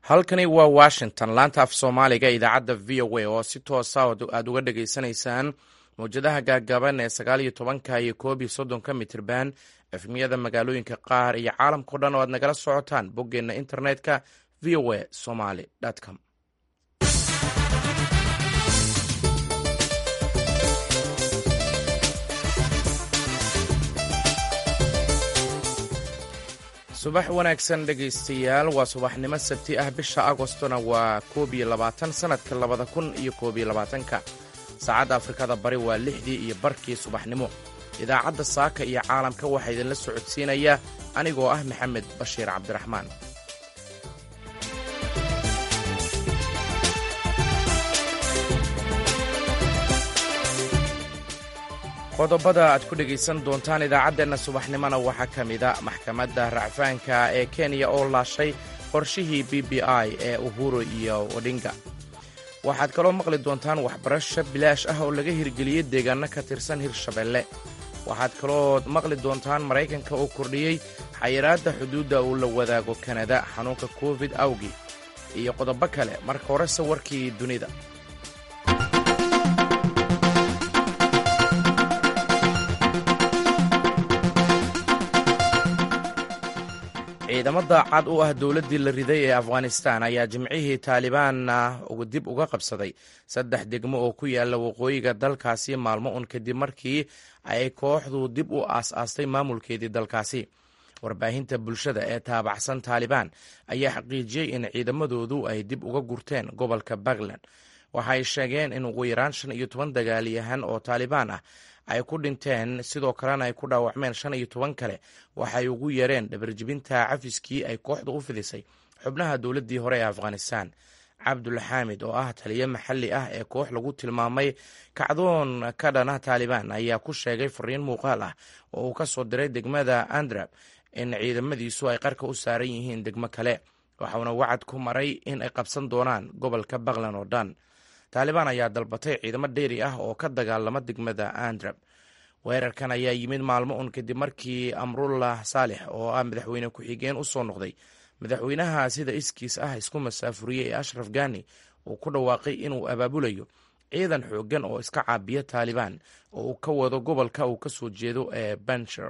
halkani waa washington laanta af soomaaliga idaacadda v o a oo si toosa aad uga dhagaysanaysaan mawjadaha gaagaaban ee sagaal iyo tobanka iyo koob iyo soddonka mitirban efmiyada magaalooyinka qaar iyo caalamkao dhan oo aad nagala socotaan boggeenna internetka v o a somaly com subax wanaagsan dhegaystayaal waa subaxnimo sabti ah bisha agostona waa koob iyo labaatan sannadka labada kun iyo koob iyo labaatanka saacadda afrikada bari waa lixdii iyo barkii subaxnimo idaacadda saaka iyo caalamka waxaa idinla socodsiinaya anigoo ah maxamed bashiir cabdiraxmaan qodobada aad ku dhegaysan doontaan idaacaddeenna subaxnimona waxaa ka mida maxkamadda racfaanka ee kenya oo laashay qorshihii b b i ee uhuru iyo odhinga waxaad kaloo maqli doontaan waxbarasho bilaash ah oo laga hirgeliyey deegaanno ka tirsan hirshabelle waxaad kaloo maqli doontaan maraykanka oo kordhiyey xayiraadda xuduudda uu la wadaago kanada xanuunka covid awgi iyo qodobo kale marka horese warkii dunida ciidamo daacad u ah dowladdii la riday ee afghanistan ayaa jimcihii taalibaanna dib uga qabsaday saddex degmo oo ku yaalla waqooyiga dalkaasi maalmo un kadib markii ay kooxdu dib u aas-aastay maamulkeedii dalkaasi warbaahinta bulshada ee taabacsan taalibaan ayaa xaqiijiyey in ciidamadoodu ay dib uga gurteen gobolka puntland waxaay sheegeen in ugu yaraan shan iyo toban dagaalyahan oo taalibaan ah ay ku dhinteen sidoo kalena ay ku dhaawacmeen shan iyo toban kale waxay ugu yareen dhabarjibinta cafiskii ay kooxda u fidisay xubnaha dowladdii hore ee afghanistan cabdul xaamid oo ah taliyo maxalli ah ee koox lagu tilmaamay kacdoon ka dhana taalibaan ayaa ku sheegay fariin muuqaal ah oo uu ka soo diray degmada andrab in ciidamadiisu ay qarka u saaran yihiin degmo kale waxauna wacad ku maray in ay qabsan doonaan gobolka puntland oo dhan taalibaan ayaa dalbatay ciidamo dheeri ah oo ka dagaalama degmada andrab weerarkan ayaa yimid maalmo un kadib markii amrullah saalix oo ah madaxweyne ku-xigeen u soo noqday madaxweynaha sida iskiis ah isku masaafuriyey ee ashraf gani uu ku dhawaaqay inuu abaabulayo ciidan xooggan oo iska caabiya taalibaan oo uu ka wado gobolka uu ka soo jeedo ee banshir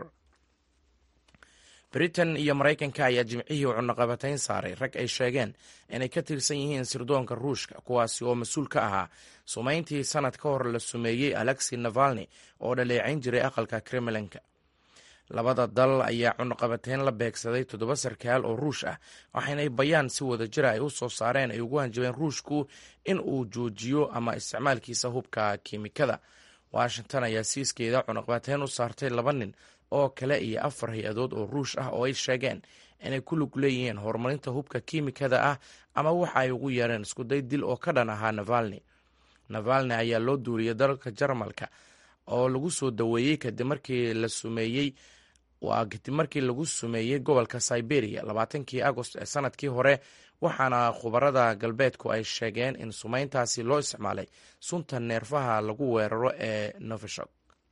britain iyo maraykanka ayaa jimcihii cunaqabatayn saaray rag ay sheegeen inay ka tirsan yihiin sirdoonka ruushka kuwaasi oo mas-uul ka ahaa sumayntii sanad ka hor la sumeeyey alexi navalni oo dhaleecayn jiray aqalka kremlinka labada dal ayaa cunaqabatayn la beegsaday toddoba sarkaal oo ruush ah waxaynay bayaan si wada jira ay u soo saareen ay ugu hanjabeen ruushku in uu joojiyo ama isticmaalkiisa hubka kiimikada washington ayaa siiskeeda cunaqabatayn u saartay laba nin oo kale iyo afar hay-adood oo ruush ah oo ay sheegeen inay ku lug leeyihiin horumarinta hubka kiimikada ah ama waxa ay ugu yeereen iskuday dil oo ka dhan ahaa navalni navalni ayaa loo duuliyey dalka jarmalka oo lagu soo daweeyey kadib markii la sumeeyey waa kadib markii lagu sumeeyey gobolka siberia labaatankii agost ee sanadkii hore waxaana khubarada galbeedku ay sheegeen in sumeyntaasi loo isticmaalay sunta neerfaha lagu weeraro ee novishok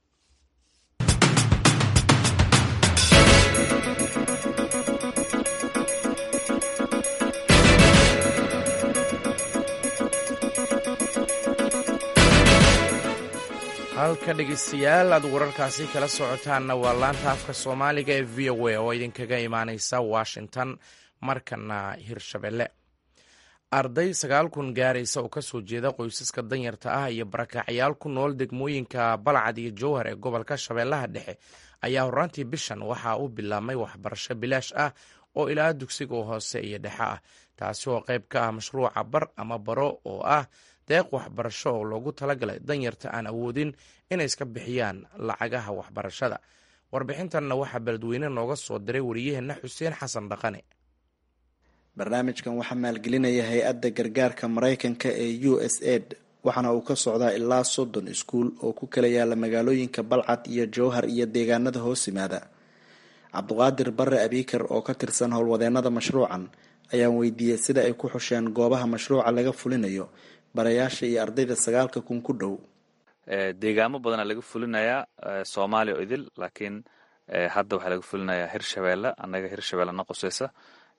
halka dhegeystayaal aad wararkaasi kala socotaanna waa laanta afka soomaaliga ee v o a oo idinkaga imaaneysa washington markana hirshabelle arday sagaal kun gaaraysa oo kasoo jeeda qoysaska danyarta ah iyo barakacyaal ku nool degmooyinka balcad iyo jowhar ee gobolka shabeellaha dhexe ayaa horaantii bishan waxaa u bilaabmay waxbarasho bilaash ah oo ilaa dugsiga hoose iyo dhexe ah taasi oo qayb ka ah mashruuca bar ama baro oo ah deeq waxbarasho oo loogu talagalay danyarta aan awoodin inay iska bixiyaan lacagaha waxbarashada warbixintanna waxaa beledweyne nooga soo diray wariyaheenna xuseen xasan dhaqane barnaamijkan waxaa maalgelinaya hay-adda gargaarka maraykanka ee u s aid waxaana uu ka socdaa ilaa soddon iskuul oo ku kala yaala magaalooyinka balcad iyo jowhar iyo deegaanada hoos yimaada cabduqaadir bare abiikar oo ka tirsan howlwadeenada mashruucan ayaan weydiiyey sida ay ku xusheen goobaha mashruuca laga fulinayo barayaasha iyo ardayda sagaalka kun ku dhow deegaamo badanaa laga fulinayaa soomaaliya oo idil laakiin hadda waxaa laga fulinayaa hirshabeelle annaga hirshabeelle na qoseysa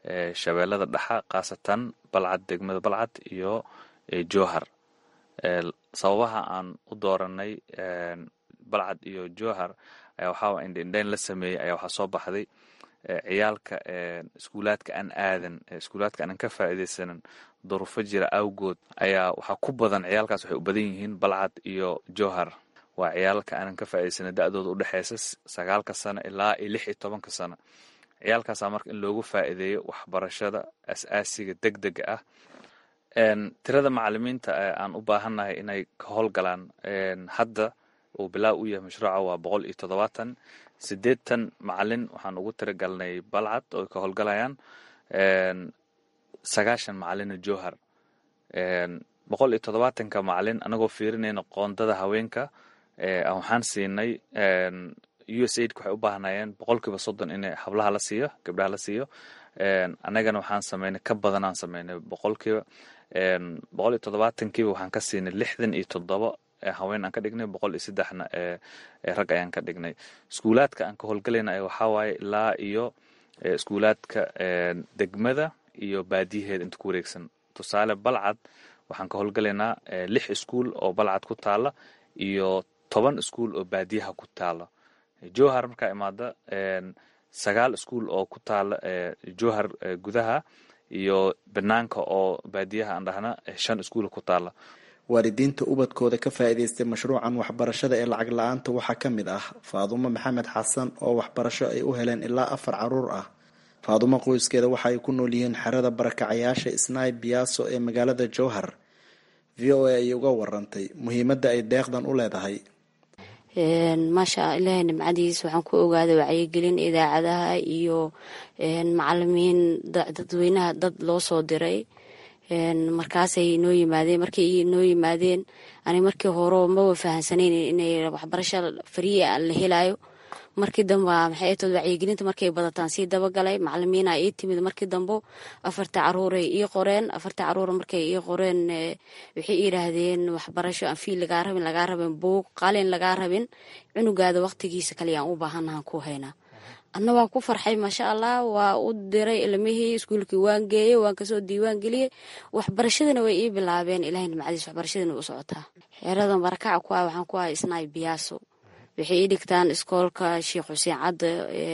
shabeellada dhexa khaasatan balcad degmada balcad iyo jowhar sababaha aan u dooranay balcad iyo jowhar ayaa waxaa indhaindhayn la sameeyey ayaa waxaa soo baxday ciyaalka iskuulaadka aan aadan iskuulaadka aanan ka faa'iidaysanin duruufo jira awgood ayaa waxaa ku badan ciyaalkaas waxay u badan yihiin balcad iyo jowhar waa ciyaalka aanan ka faa'iidaysanin da-dooda u dhexeysa sagaalka sano ilaa iyo lix iyo tobanka sano ciyaalkaasaa marka in loogu faa'iideeyo waxbarashada as-aasiga deg dega ah tirada macalimiinta aan u baahannahay inay ka howlgalaan hadda uu bilaa u yahay mashruuca waa boqol iyo toddobaatan siddeetan macalin waxaan ugu tiragalnay balcad oo ka howlgalayaan sagaashan macalina jowhar boqol iyo toddobaatanka macalin anagoo fiirinayna qoondada haweenka waxaan siinay u s aidka waxay u baahnayeen boqolkiiba soddon in hablaha la siiyo gabdhaha la siiyo annagana waxaan sameynay ka badanaan sameynay boqolkiiba boqol iyo toddobaatankiiba waxaan ka siinay lixdan iyo toddoba haween aan ka dhignay boqol iyo saddexna rag ayaan ka dhignay iskuulaadka aan ka howlgalayna waxaa waaye ilaa iyo iskuulaadka degmada iyo baadiyaheeda inta ku wareegsan tusaale balcad waxaan ka howlgalaynaa lix iskuul oo balcad ku taala iyo toban iskuul oo baadiyaha ku taala jowhar markaa imaada sagaal iskuul oo ku taala jowhar gudaha iyo banaanka oo baadiyaha aan dhahna shan iskuul ku taala waalidiinta ubadkooda ka faa'iidaystay mashruucan waxbarashada ee lacag la-aanta waxaa ka mid ah faadumo maxamed xasan oo waxbarasho ay u heleen ilaa afar caruur ah faadumo qoyskeeda waxa ay ku nool yihiin xerada barakacayaasha isnaay biyaaso ee magaalada jowhar v o a ayay uga warantay muhiimadda ay deeqdan u leedahay maasha ilaahay nimcadiis waxaan ku ogaaday wacyigelin idaacadaha iyo macalimiin dadweynaha dad loo soo diray markaasay noo yimaadeen markay noo yimaadeen ani markii hore maba fahansaneyn inay waxbarasho fariya la helayo markii dambe maxay tood wacyigelinta markay badataan sii dabagalay macalimiina ii timid markii dambo afarta caruuray ii qoreen afarta caruur markay ii qoreen waxay yidhaahdeen waxbarasho aan fiil lagaa rabin lagaa rabin buug qalin lagaa rabin cunugaada waqtigiisa kaliyaan u baahanahan ku haynaa anna waan ku farxay maasha allah waa u diray ilmihii iskuulkii waan geeyey waan kasoo diiwaan geliyey waxbarashadana way ii bilaabeen ilahay nimcadiis waxbarashadana u socotaa xeeradan barakaca ku ah waxaan ku ahay isnaay biyaaso waxay ii dhigtaan iskoolka sheekh xuseen cadda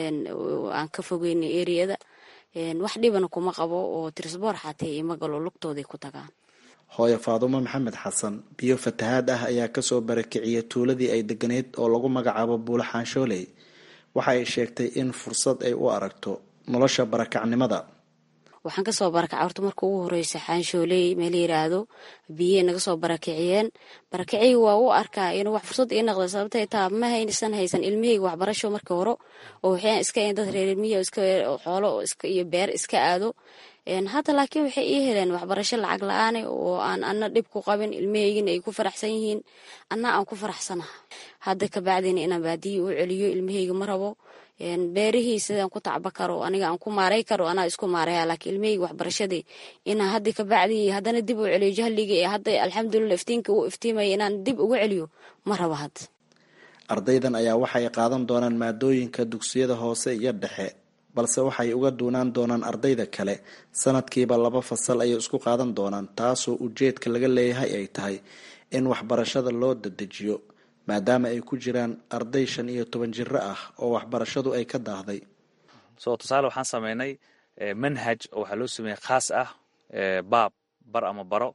aan ka fogeynay eriyada wax dhibana kuma qabo oo tirisboor xatee ima galo lugtooday ku tagaan hooyo faadumo maxamed xasan biyo fatahaad ah ayaa kasoo barakiciyay tuuladii ay deganeyd oo lagu magacaabo buulo xaanshooley waxa ay sheegtay in fursad ay u aragto nolosha barakacnimada waxaan kasoo barakacay horta marka ugu horeysa xaanshooley meel yiraahdo biyey naga soo barakiciyeen barakiciga waa u arkaa inuu wax fursad ii noqda sababtay taa ma haysan haysan ilmihayga waxbarasho markii hore oo waxaan iska dad reer ilmihi iska xoolo iyo beer iska aado hadda laakiin waxay ii heleen waxbarasho lacag la-aane oo aan ana dhib ku qabin ilmahaygina ay ku faraxsan yihiin anna aan ku faraxsanaha hadda kabacdina inaan baadiyi u celiyo ilmahayga ma rabo beerihii sidaan ku tacba karo aniga aan ku maaray karo anaa isku maaraya laakiin ilmahayga waxbarashadii inaan hadda kabacdi haddana dib u celiyo jahliga ee hadda alxamdulillah iftiinka uu iftiimaya inaan dib ugu celiyo ma rabo hadda ardaydan ayaa waxay qaadan doonaan maadooyinka dugsiyada hoose iyo dhexe balse waxay uga duunaan doonaan ardayda kale sanadkiiba laba fasal ayay isku qaadan doonaan taasoo ujeedka laga leeyahay ay tahay in waxbarashada loo dadejiyo maadaama ay ku jiraan arday shan iyo toban jiro ah oo waxbarashadu ay ka daahday so tusaale waxaan sameynay manhaj oo waxaa loo sameeyey khaas ah baab bar ama baro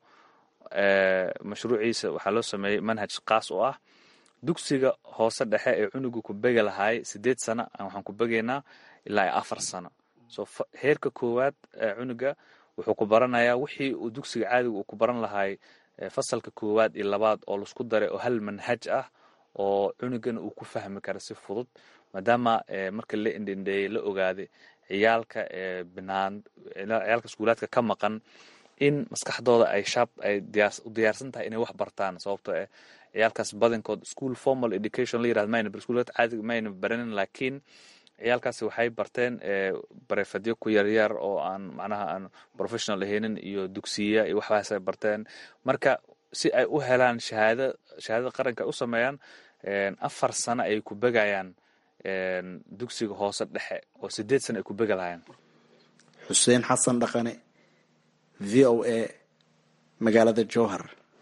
mashruuciisa waxaa loo sameeyey manhaj khaas oo ah dugsiga hoose dhexe ee cunuga ku begi lahaay sideed sana waxaan ku begaynaa ilaa afar sano so heerka koowaad cunuga wuxuu ku baranayaa wixii uu dugsiga caadiga uu ku baran lahaay fasalka koowaad iyo labaad oo laisku daray oo hal manhaj ah oo cunugana uu ku fahmi kara si fudud maadaama marka la indindheeyey la ogaaday ciyaalka binaan ciyaalka iskuulaadka ka maqan in maskaxdooda ay shaab ay u diyaarsan tahay inay wax bartaan sababtoo eh ciyaalkaas badankood school formal education la yirahdo mayna iskuulaad caadiga mayna baranin laakiin ciyaalkaasi waxay barteen barefadyo ku yaryar oo aan macnaha aan professional ahaynin iyo dugsiya iyo waxbaasay barteen marka si ay u helaan shahaada shahaadada qaranka ay u sameeyaan afar sano ay ku begayaan dugsiga hoose dhexe oo sideed sano ay ku bega lahayeen xuseen xasan dhaqane v o a magaalada jowhar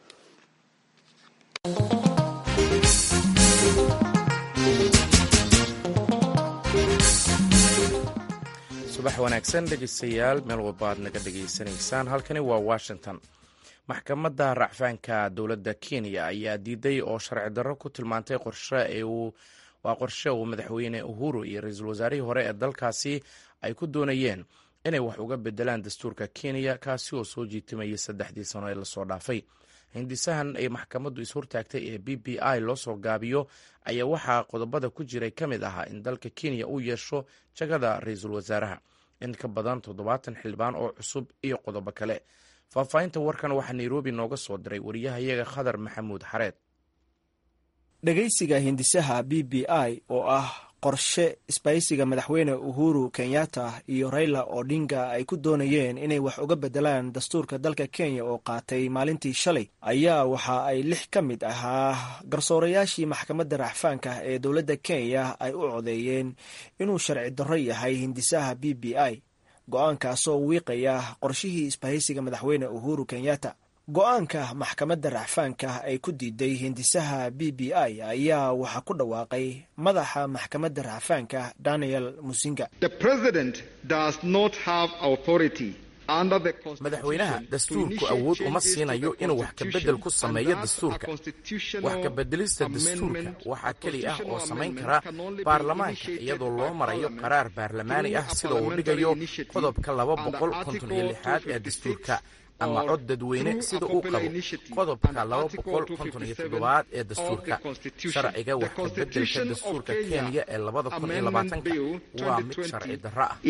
subax wanaagsan dhegeystayaal meel walba aad naga dhegaysanaysaan halkani waa washington maxkamadda racfaanka dowladda kenya ayaa diiday oo sharci darro ku tilmaantay qorshe waa qorshe uu madaxweyne uhuru iyo ra-iisul wasaarihii hore ee dalkaasi ay ku doonayeen inay wax uga bedelaan dastuurka kenya kaasi oo soo jiitimayay saddexdii sano ee lasoo dhaafay hindisahan ay maxkamaddu ishortaagtay ee b b i loo soo gaabiyo ayaa waxaa qodobada ku jiray ka mid ahaa in dalka kenya uu yeesho jagada ra-iisul wasaaraha in ka badan toddobaatan xildhibaan oo cusub iyo qodobo kale faahfaahinta warkan waxaa nairobi nooga soo diray wariyahayaga khadar maxamuud xareed dhegaysiga hindisaha b b i oo ah qorshe isbaysiga madaxweyne uhuru kenyatta iyo raila odinga ay ku doonayeen inay wax uga bedelaan dastuurka dalka kenya oo qaatay maalintii shalay ayaa waxa ay lix ka mid ahaa garsoorayaashii maxkamadda racfaanka ee dowladda kenya ay u codeeyeen inuu sharci darro yahay hindisaha b b i go-aankaasoo wiiqaya qorshihii isbahaysiga madaxweyne uhuru kenyatta go-aanka maxkamadda racfaanka ay ku diiday hindisaha b b i ayaa waxaa ku dhawaaqay madaxa maxkamadda racfaanka daniel musinga madaxweynaha dastuurku awood uma siinayo inuu wax kabedel ku sameeyo dastuurka wax kabedelista dastuurka waxaa keli ah oo samayn kara baarlamaanka iyadoo loo marayo qaraar baarlamaani ah sida uu dhigayo qodobka laba boqol konton iyo lixaad ee dastuurka ama cod dadweyne sida uu qabo qodobka laba boqol konton iyo toddobaad ee dastuurka sharciga wax kabedelka dastuurka kenya ee labada kun iyo labaatanka waa mid sharci darro ah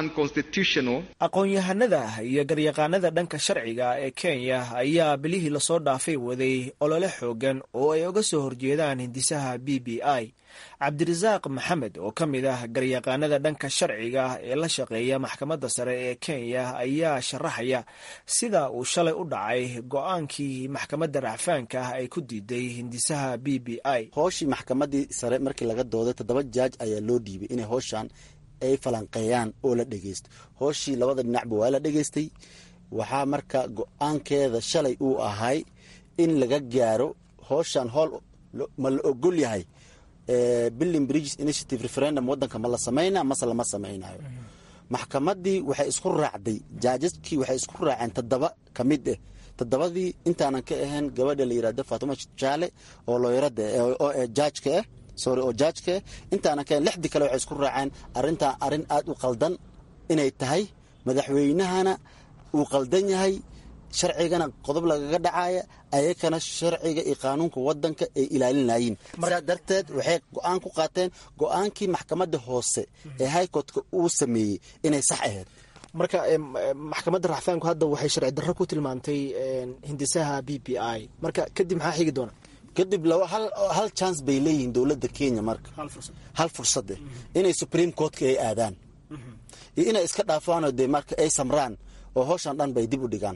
aqoon-yahanada iyo garyaqaanada dhanka sharciga ee kenya ayaa bilihii lasoo dhaafay waday olole xoogan oo ay uga soo horjeedaan hindisaha b b i cabdirasaaq maxamed oo ka mid ah garyaqaanada dhanka sharciga ee la shaqeeya maxkamadda sare ee kenya ayaa sharaxaya sida uu shalay u dhacay go-aankii maxkamadda racfaanka ay ku diiday hindisaha b b i hooshii maxkamadii sare markii laga dooday toddoba jaaj ayaa loo dhiibay inay hooshan ay falanqeeyaan oo la dhegeysto hooshii labada dhinacba waa la dhegeystay waxaa marka go-aankeeda shalay uu ahay in laga gaaro hooshan hool ma la ogol yahay billing bridges initiative referendum waddanka ma la samayna mase lama samaynayo maxkamadii waxay isku raacday jaajaskii waxay isku raaceen toddoba ka mid ah toddobadii intaanan ka ahayn gabadha la yirahdo faatuma jaale oo looyarada oo jaajka ah sorry oo jaajka ah intaanan ka ahayn lixdii kale waxay isku raaceen arrintan arrin aada u qaldan inay tahay madaxweynahana uu qaldan yahay sharcigana qodob lagaga dhacaya ayakana sharciga iyo qaanuunka wadanka ay ilaalinayeen sidaa darteed waxay go-aan ku qaateen go-aankii maxkamadda hoose ee highcourtka uu sameeyey inay sax ahayd marka maxkamadda racfaanku hadda waxay sharci darro ku tilmaantay hindisaha b b i marka kadib maxaa xigi doona kadib hal chance bay leeyihiin dowladda kenya marka hal fursade inay supreme courtka ay aadaan iyo inay iska dhaafaanoo dee marka ay samraan oo hooshan dhan bay dib u dhigaan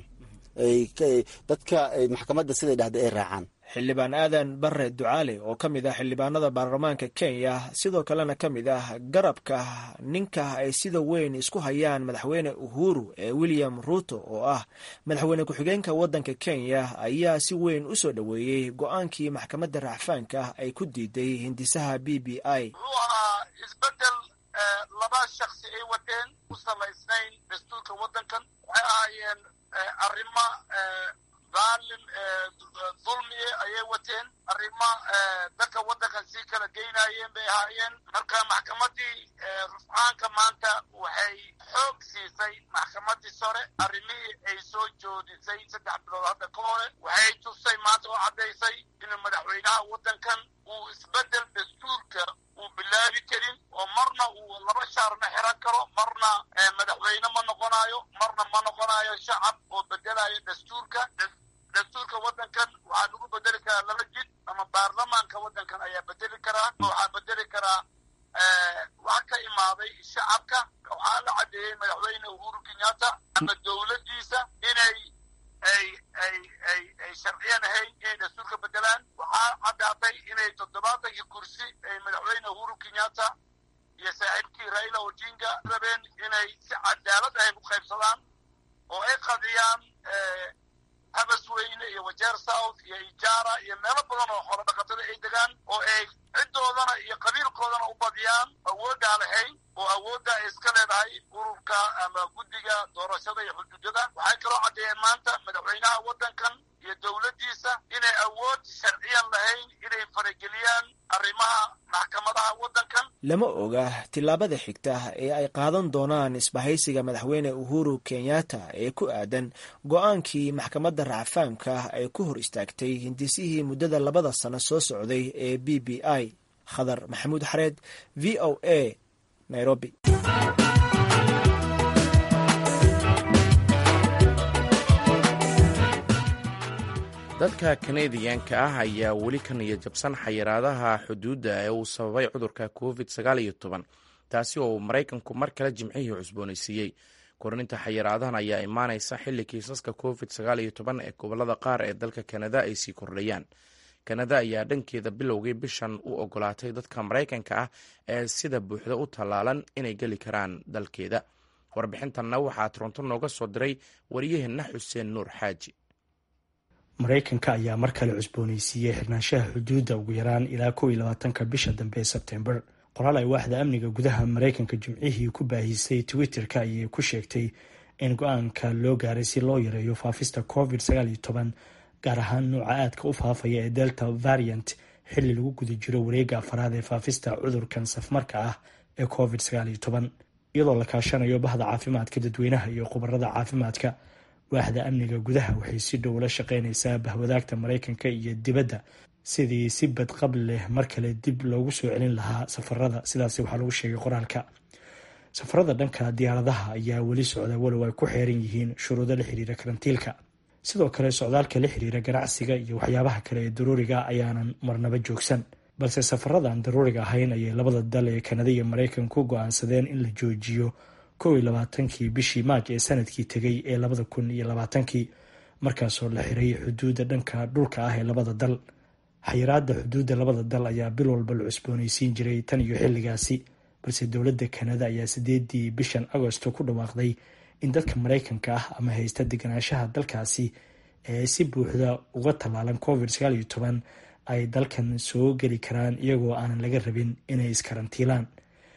dadka maxkamadda siday dhahda ay raacaan xildhibaan aadan bare ducaale oo ka mid ah xildhibaanada baarlamaanka kenya sidoo kalena ka mid ah garabka ninka ay sida weyn isku hayaan madaxweyne uhuru ee william ruuto oo ah madaxweyne ku-xigeenka waddanka kenya ayaa si weyn u soo dhoweeyey go-aankii maxkamadda racfaanka ay ku diiday hindisaha b b i isbedel laba shaksi ay wateen u salaysnayn dastuurka waddankan waxay ahaayeen arrimo daalim dulmiye ayay wateen arrimo dadka waddankan sii kala geynayeen bay ahaayeen marka maxkamadii rufcaanka maanta waxay xoog siisay maxkamadii sore arrimihii ay soo joodisay saddex bilood hadda ka hore waxay tusay maanta oo caddaysay inuu madaxweynaha waddankan uu isbedel dastuurka uu bilaabi karin oo marna uu laba shaarna xiran karo marna madaxweyne ma noqonayo marna ma noqonayo shacab oo bedelayo dastuurka dastuurka waddankan waxaa lagu bedeli karaa laba jid ama baarlamaanka waddankan ayaa bedeli karaa waxaa bedeli karaa wax ka imaaday shacabka waxaa la caddeeyey madaxweyne uhuru kenyatta ama dowladdiisa inay ay ay ay ay sharciyan ahayn inay dastuurka bedelaan waxaa caddaatay inay toddobaatankii kursi ay madaxweyne uhuru kenyatta iyo saaxiibkii raila odinga rabeen inay si cadaalad ahayn u qaybsadaan oo ay qadiyaan habasweyne iyo wajeer south iyo ijaara iyo meelo badan oo xoolo dhaqatada ay degaan oo ay ciddoodana iyo qabiilkoodana u badiyaan awooddaa lahayn oo awoodda ay iska leedahay ururka ama guddiga doorashada iyo xuduudada waxay kaloo caddeeyeen maanta madaxweynaha waddankan iyo dowladdiisa inay awood sharciyan lahayn inay farageliyaan arrimaha maxkamadaha waddankan lama oga tillaabada xigta ee ay qaadan doonaan isbahaysiga madaxweyne uhuru kenyatta ee ku aadan go-aankii maxkamadda racfaamka ay ku hor istaagtay hindisihii muddada labada sano soo socday ee b b i khadar maxamuud xareed v o a nairobi dadka kanadiyanka ah ayaa weli ka niyad jabsan xayiraadaha xuduudda ee uu sababay cudurka covid sagaal iyo toban taasi oo uu maraykanku mar kale jimcihii cusboonaysiiyey kordhinta xayiraadahan ayaa imaanaysa xilli kiisaska covid sagaal iyo toban ee gobolada qaar ee dalka kanada ay sii kordhayaan kanada ayaa dhankeeda bilowgii bishan u ogolaatay dadka maraykanka ah ee sida buuxda u tallaalan inay geli karaan dalkeeda warbixintanna waxaa toronto nooga soo diray wariyaheenna xuseen nuur xaaji maraykanka ayaa mar kale cusboonaysiiyey xirnaanshaha xuduudda ugu yaraan ilaa kow iyo labaatanka bisha dambe ee sebtembar qoraal ay waaxda amniga gudaha maraykanka jimcihii ku baahisay twitter-ka ayay ku sheegtay in go-aanka loo gaaray si loo yareeyo faafista covid sagaal iyo toban gaar ahaan nuuca aadka u faafaya ee delta variant xilli lagu guda jiro wareegga afaraad ee faafista cudurkan safmarka ah ee covid sagaal iyo toban iyadoo la kaashanayo bahda caafimaadka dadweynaha iyo khubarada caafimaadka waaxda amniga gudaha waxay si dhow la shaqeynaysaa bahwadaagta maraykanka iyo dibadda sidii si badqab leh mar kale dib loogu soo celin lahaa safarada sidaas waxaa lagu sheegay qoraalka safarada dhanka diyaaradaha ayaa weli socda walow ay ku xeeran yihiin shuruudo la xiriira karantiilka sidoo kale socdaalka la xiriira ganacsiga iyo waxyaabaha kale ee daruuriga ayaanan marnaba joogsan balse safarada aan daruuriga ahayn ayay labada dal ee kanada iyo maraykan ku go-aansadeen in la joojiyo kow iyo labaatankii bishii maaj ee sanadkii tegay ee labada kun iyo labaatankii markaasoo la xiray xuduudda dhanka dhulka ah ee labada dal xayiraada xuduudda labada dal ayaa bil walba la cusboonaysiin jiray tan iyo xilligaasi balse dowladda kanada ayaa sideedii bishan agosto ku dhawaaqday in dadka maraykanka ah ama haysta deganaanshaha dalkaasi ee si buuxda uga tallaalan covid sagaal iyo toban ay dalkan soo geli karaan iyagoo aanan laga rabin inay iskarantiilaan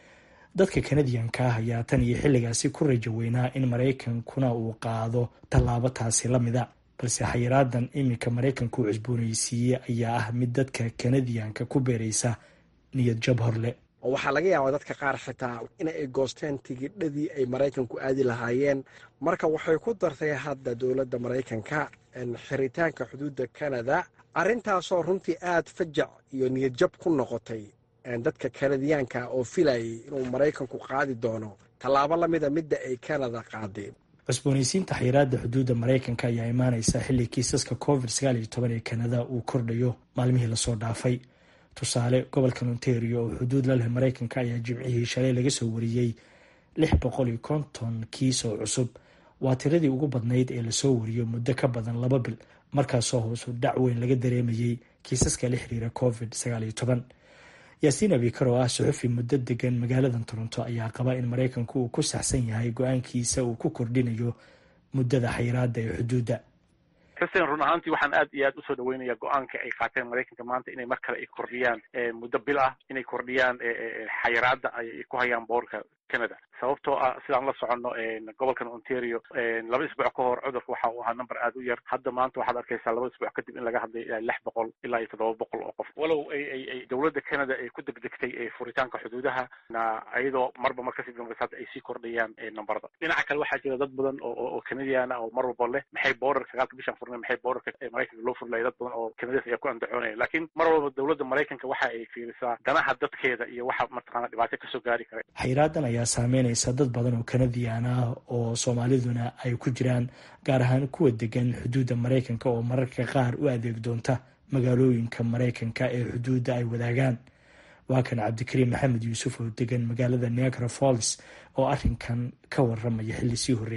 dadka kanadiyanka ah ayaa tan iyo xilligaasi ku rajo weynaa in maraykankuna uu qaado tallaabo taasi la mida balse xayiraadan iminka maraykanku cusboonaysiiyey ayaa ah mid dadka kanadiyanka ku beeraysa niyad jab horle waxaa laga yaabaa dadka qaar xitaa in ay goosteen tigidhadii ay maraykanku aadi lahaayeen marka waxay ku dartay hadda dowladda maraykanka xiritaanka xuduudda kanada arrintaasoo runtii aad fajac iyo niyad jab ku noqotay dadka kanadiyaanka oo filayay inuu maraykanku qaadi doono tallaabo lamida midda ay kanada qaadeen cusboonaysiinta xayiraada xuduudda maraykanka ayaa imaaneysa xilli kiisaska covid sagaal iyo toban ee kanada uu kordhayo maalmihii lasoo dhaafay tusaale gobolka ontario oo xuduud la leh maraykanka ayaa jimcihii shalay laga soo wariyey lix boqol iyo konton kiis oo cusub waa tiradii ugu badnayd ee lasoo wariyo muddo ka badan laba bil markaasoo hoosu dhac weyn laga dareemayey kiisaska la xiriira covid sagaal iyo toban yaasiin abikar oo ah suxufi muddo degan magaaladan toronto ayaa qaba in maraykanku uu ku saxsan yahay go-aankiisa uu ku kordhinayo muddada xayiraada ee xuduudda xuseen run ahaantii waxaan aad iyo aad usoo dhaweynaya go-aanka ay qaateen maraykanka maanta inay mar kale ay kordhiyaan muddo bil ah inay kordhiyaan xayiraada ay ku hayaan boorka canada sababtoo ah sidaan la soconno gobolkan ontario laba isbuuc ka hor cudurka waxa uu ahaa number aad u yar hadda maanta waxaad arkaysaa laba isbuuc kadib in laga hadlay ilaa lix boqol ilaa iyo toddoba boqol oo qof walow ay ay ay dowladda canada ay ku degdegtay furitaanka xuduudaha na iyadoo marba mar kasii dambaysa hadda ay sii kordhayaan numberada dhinaca kale waxaa jira dad badan oo oo canadian ah oo mar walba leh maxay borderka sagaalka bishan furnay maxay borderka maraykanka loo furlaya dad badan oo canadias ayaa ku andacoonaya laakiin mar walba dowladda maraykanka waxa ay fiirisaa danaha dadkeeda iyo waxa mataqaana dhibaato kasoo gaari kara xayraadan ayaa saameynaysa dad badan oo kanadiyan ah oo soomaaliduna ay ku jiraan gaar ahaan kuwa degan xuduudda maraykanka oo mararka qaar u adeeg doonta magaalooyinka maraykanka ee xuduudda ay wadaagaan waa kan cabdikariim maxamed yuusuf oo degan magaalada niagara falls oo arrinkan ka waramaya xilli sii horreysay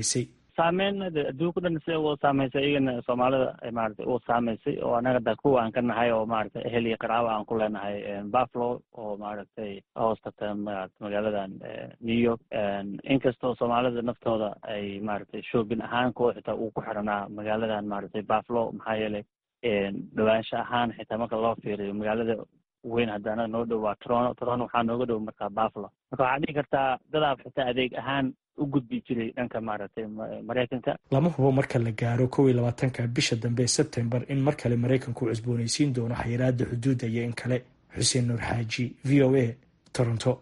saameyn adduunka dhan si u saameysay iyagana soomaalida maarata u saameysay oo anaga da kuwa aan ka nahay oo maaragtay ehel iyo qaraabo aan ku leenahay buffalo oo maaragtay hoostagta magaaladan new york inkastoo soomaalida naftooda ay maaragtay shoobin ahaan kuwa xitaa uu ku xiranaa magaaladan maaragtay buffalo maxaa yeelay dhawaansho ahaan xitaa marka loo fiiriyo magaalada weyn hadda anaga noo dhow waa toronto toronto waxaa nooga dhow markaa buffalo marka waxaad dhihi kartaa dadaab xitaa adeeg ahaan u gudbi jiray dhanka maaragtay maraykanka lama hubo marka la gaaro kow iyo labaatanka bisha dambe ee sebtembar in mar kale maraykanku cusboonaysiin doono xayiraada xuduudda iyo in kale xuseen nuur xaaji v o a toronto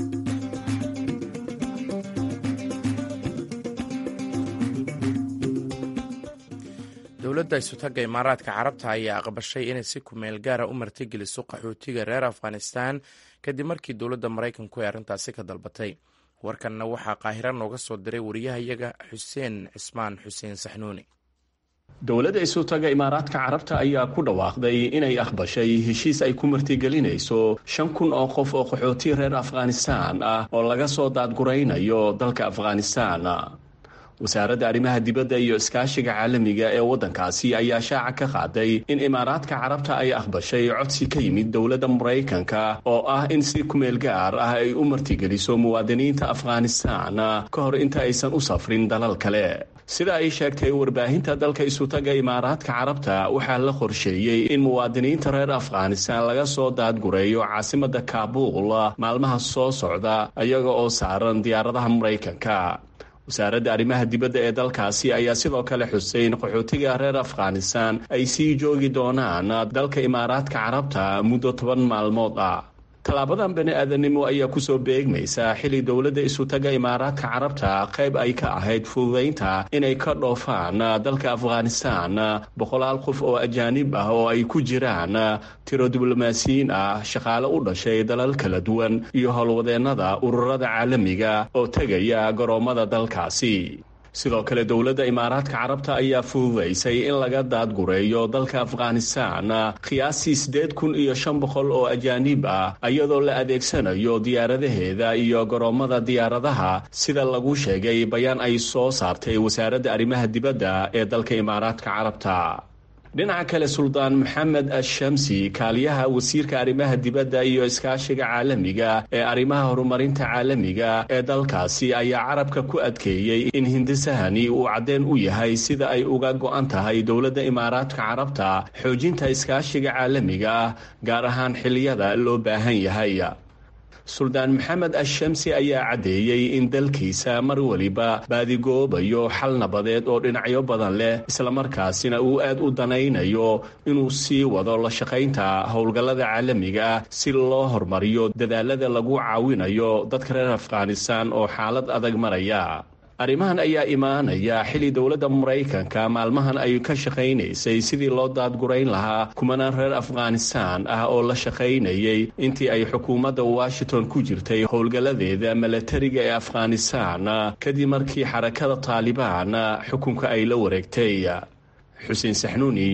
dowladda isutagga imaaraadka carabta ayaa aqbashay inay si kumeel gaara u martigeliso qaxootiga reer afghanistan kadib markii dowladda maraykanku ay arrintaasi ka dalbatay warkanna waxaa qaahira nooga soo diray wariyahayaga xuseen cismaan xuseen saxnuuni dowladda isutaga imaaraadka carabta ayaa ku dhawaaqday inay aqbashay heshiis ay ku martigelinayso shan kun oo qof oo qaxooti reer afghanistan ah oo laga soo daadguraynayo dalka afghanistan wasaaradda arrimaha dibadda iyo iskaashiga caalamiga ee waddankaasi ayaa shaaca ka qaaday in imaaraadka carabta ay aqbashay codsi ka yimid dowladda maraykanka oo ah in si kumeel gaar ah ay u martigeliso muwaadiniinta afghanistan ka hor inta aysan u safrin dalal kale sida ay sheegtay warbaahinta dalka isutaga imaaraadka carabta waxaa la qorsheeyey in muwaadiniinta reer afghanistan laga soo daadgureeyo caasimadda kaabuul maalmaha soo socda iyaga oo saaran diyaaradaha maraykanka wasaaradda arrimaha dibadda ee dalkaasi ayaa sidoo kale xusay in qaxootiga reer afghanistan ay sii joogi doonaan dalka imaaraadka carabta muddo toban maalmood ah tallaabadan bani aadanimo ayaa kusoo beegmaysa xilli dowladda isutaga imaaraadka carabta qayb ay ka ahayd fududaynta inay ka dhoofaan dalka afghanistan boqolaal qof oo ajaanib ah oo ay ku jiraan tiro diblomaasiyiin ah shaqaale u dhashay dalal kala duwan iyo howlwadeennada ururada caalamiga oo tegaya garoommada dalkaasi sidoo kale dowladda imaaraadka carabta ayaa fududaysay in laga daadgureeyo dalka afghanistan qiyaastii siddeed kun iyo shan boqol oo ajaanib ah iyadoo la adeegsanayo diyaaradaheeda iyo garoommada diyaaradaha sida lagu sheegay bayaan ay soo saartay wasaaradda arrimaha dibadda ee dalka imaaraadka carabta dhinaca kale suldaan maxamed ashamsi kaaliyaha wasiirka arrimaha dibadda iyo iskaashiga caalamiga ee arrimaha horumarinta caalamiga ee dalkaasi ayaa carabka ku adkeeyey in hindisahani uu caddeen u yahay sida ay uga go'an tahay dowladda imaaraadka carabta xoojinta iskaashiga caalamiga ah gaar ahaan xilliyada loo baahan yahay suldaan maxamed ashamsi ayaa caddeeyey in dalkiisa mar weliba baadigoobayo xal nabadeed oo dhinacyo badan leh islamarkaasina uu aad u danaynayo inuu sii wado la shaqaynta howlgallada caalamiga ah si loo hormariyo dadaalada lagu caawinayo dadka reer afghanistan oo xaalad adag maraya arrimahan ayaa imaanaya xilli dowladda maraykanka maalmahan ay ka shaqaynaysay sidii loo daadgurayn lahaa kumanaan reer afghanistan ah oo la shaqaynayay intii ay xukuumadda washington ku jirtay howlgalladeeda milatariga ee afghanistan kadib markii xarakada taalibaan xukunka ay la wareegtay xuseen saxnuuni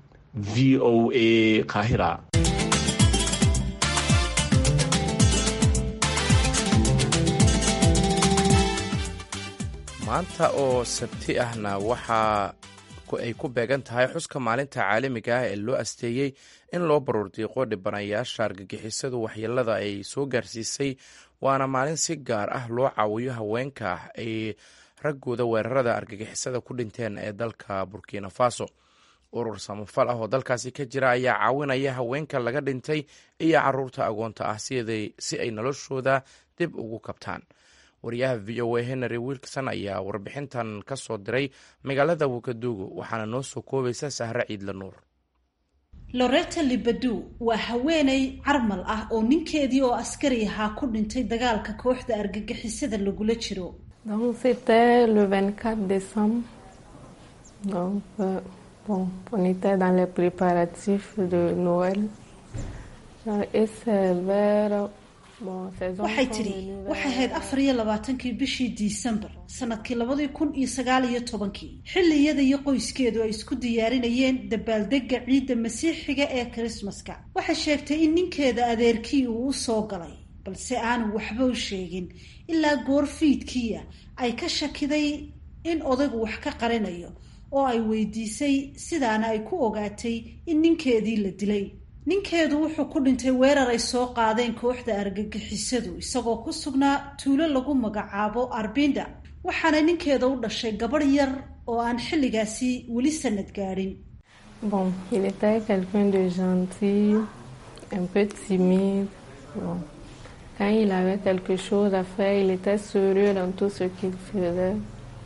v o a qaahira maanta oo sabti ahna waxaa ay ku beegan tahay xuska maalinta caalamiga ah ee loo asteeyey in loo baruurdiiqo dhibanayaasha argagixisadu waxyeelada ay soo gaarsiisay waana maalin si gaar ah loo caawiyo haweenka ah ay raggooda weerarada argagixisada ku dhinteen ee dalka burkina faso urur samafal ah oo dalkaasi ka jira ayaa caawinaya haweenka laga dhintay iyo caruurta agoonta ah si ay noloshooda dib ugu kabtaan wariyaha v o a henry wilkson ayaa warbixintan ka soo diray magaalada wakaduugu waxaana noo soo koobaysa sahre ciidla nuur loreta libadu waa haweeney carmal ah oo ninkeedii oo askari ahaa ku dhintay dagaalka kooxda argagixisada lagula jiro waxay tidhi waxay ahayd afar iyo labaatankii bishii disembar sanadkii labadii kun iyo sagaal iyo tobankii xilli iyada iyo qoyskeedu ay isku diyaarinayeen dabaaldega ciidda masiixiga ee krismaska waxay sheegtay in ninkeeda adeerkii uu u soo galay balse aanu waxba u sheegin ilaa goor fiidkiia ay ka shakiday in odaygu wax ka qarinayo oo ay weydiisay sidaana ay ku ogaatay in ninkeedii la dilay ninkeedu wuxuu ku dhintay weerar ay soo qaadeen kooxda argagixisadu isagoo ku sugnaa tuulo lagu magacaabo arbinda waxaana ninkeeda u dhashay gabadh yar oo aan xilligaasi weli sanad gaadhin Bon, il était quelqu'un de gentil, un peu timide. Bon. Quand il avait quelque chose à faire, il était sérieux dans tout ce qu'il faisait.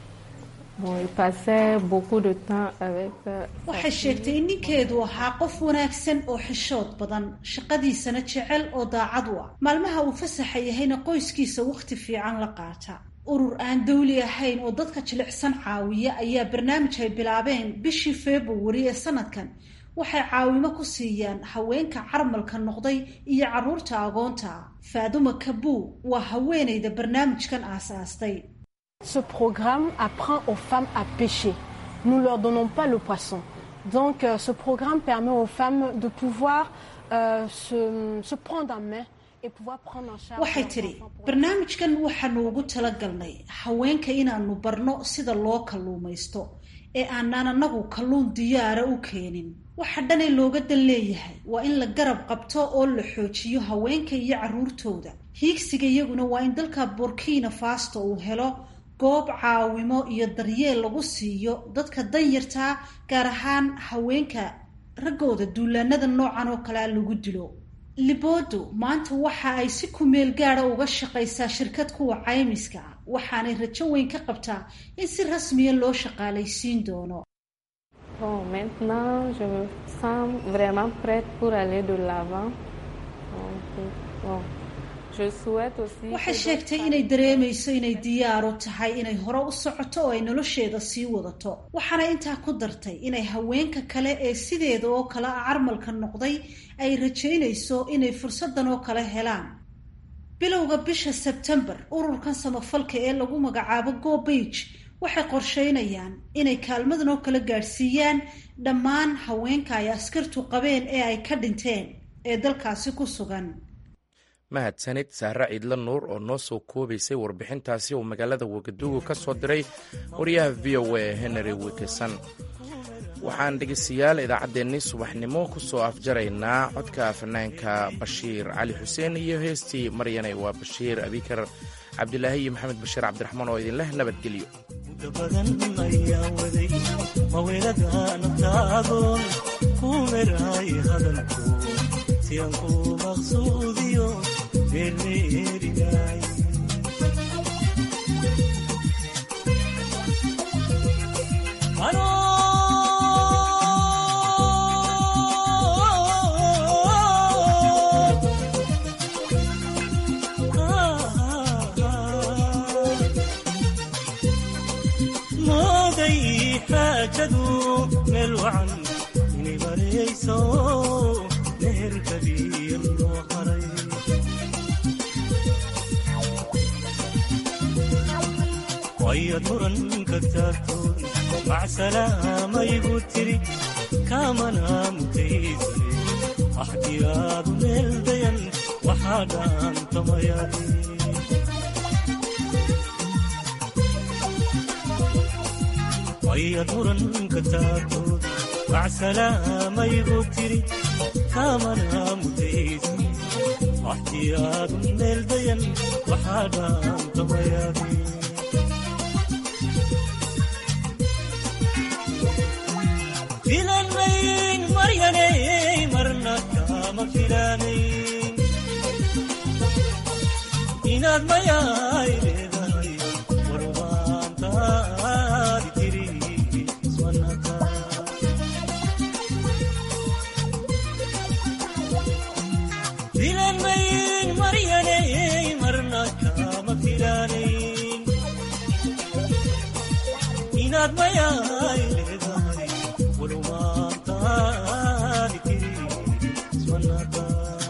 Bon, il passait beaucoup de temps avec euh, sa waxay sheegtay in ninkeedu ahaa qof wanaagsan oo xishood badan shaqadiisana jecel oo daacad u ah maalmaha uu fasaxa yahayna qoyskiisa wakhti fiican la qaata urur aan dawli ahayn oo dadka jilicsan caawiya ayaa barnaamij ay bilaabeen bishii februari ee sanadkan waxay caawimo ku siiyaan haweenka carmalka noqday iyo carruurta agoonta ah faaduma kabuu waa haweenayda barnaamijkan aasaastay Ce programme apprend aux femmes à pêcher. Nous ne leur donnons pas le poisson. Donc euh, ce programme permet aux femmes de pouvoir euh, se, se prendre en main et pouvoir prendre en charge. waxay tidhi barnaamijkan waxaanu ugu talagalnay haweenka inaanu barno sida loo kalluumaysto ee aanaan anagu kalluun diyaara u keenin waxa dhanee looga dan leeyahay waa in la garab qabto oo la xoojiyo haweenka iyo carruurtooda hiigsiga iyaguna waa in dalka burkina fasto uu helo goob caawimo iyo daryeel lagu siiyo dadka danyartaa gaar ahaan haweenka raggooda duulaanada noocan oo kalea lagu dilo libodo maanta waxa ay si kumeel gaada uga shaqaysaa shirkad kuwa caymiska ah waxaanay rajo weyn ka qabtaa in si rasmiya loo shaqaalaysiin doono Bon, maintenant, je me sens vraiment prête pour aller de l'avant. Donc, bon, je souhaite aussi. que waxay d'autres sheegtay femmes- inay dareemayso inay diyaaro tahay inay hore u socoto oo ay nolosheeda sii wadato waxaana intaa ku dartay inay haweenka kale ee sideeda oo kale ah carmalka noqday ay rajaynayso inay fursadan oo kale helaan bilowga bisha sebtembar ururkan samafalka ee lagu magacaabo go beige waxay qorsheynayaan inay kaalmadan oo kale gaadhsiiyaan dhammaan haweenka ay askartu qabeen ee ay ka dhinteen ee dalkaasi ku sugan mahadsanid sahre ciidla nuur oo noo soo koobaysay warbixintaasi uu magaalada wagadugu ka soo diray wariyaha v o a henry wikeson waxaan dhegeystayaal idaacaddeenni subaxnimo ku soo afjaraynaa codka fanaanka bashiir cali xuseen iyo heestii maryanay waa bashiir abikar cabdilaahi iyo maxamed bashiir cabdiraxmaan oo idinleh nabadgelyo badan ayaa waday maweelada naftaagoon ku meraay hadalku si aan ku maqsuudiyo meermeerinay mooday xaajadu meel wacan inay marayso meherkadiya loo haray wayad muranka taagtoon macsalaamayigu tiri kaamana mutaysane axdiyaadu meel dayan waxaa dhaantamayade wayad muranka taagtood macsalaamayigu tiri kaamana mutaysane axdiyaadu meel dayan waxaa dhaantamayade filanmayn maryanay marna kama filanayn inaad mayaay leedahay warwaantaadi tiri ismanaka filanmayn maryanay marna kama filanayn inaad mayaay leedahay warwaantaadi tiri ismanaka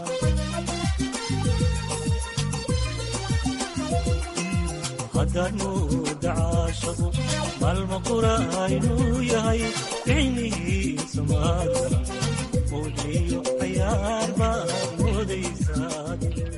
haddaad mooda caashaqu maalma qura aynuu yahay ficnihiisa maadara mawdhiyo cayaar baad moodaysaa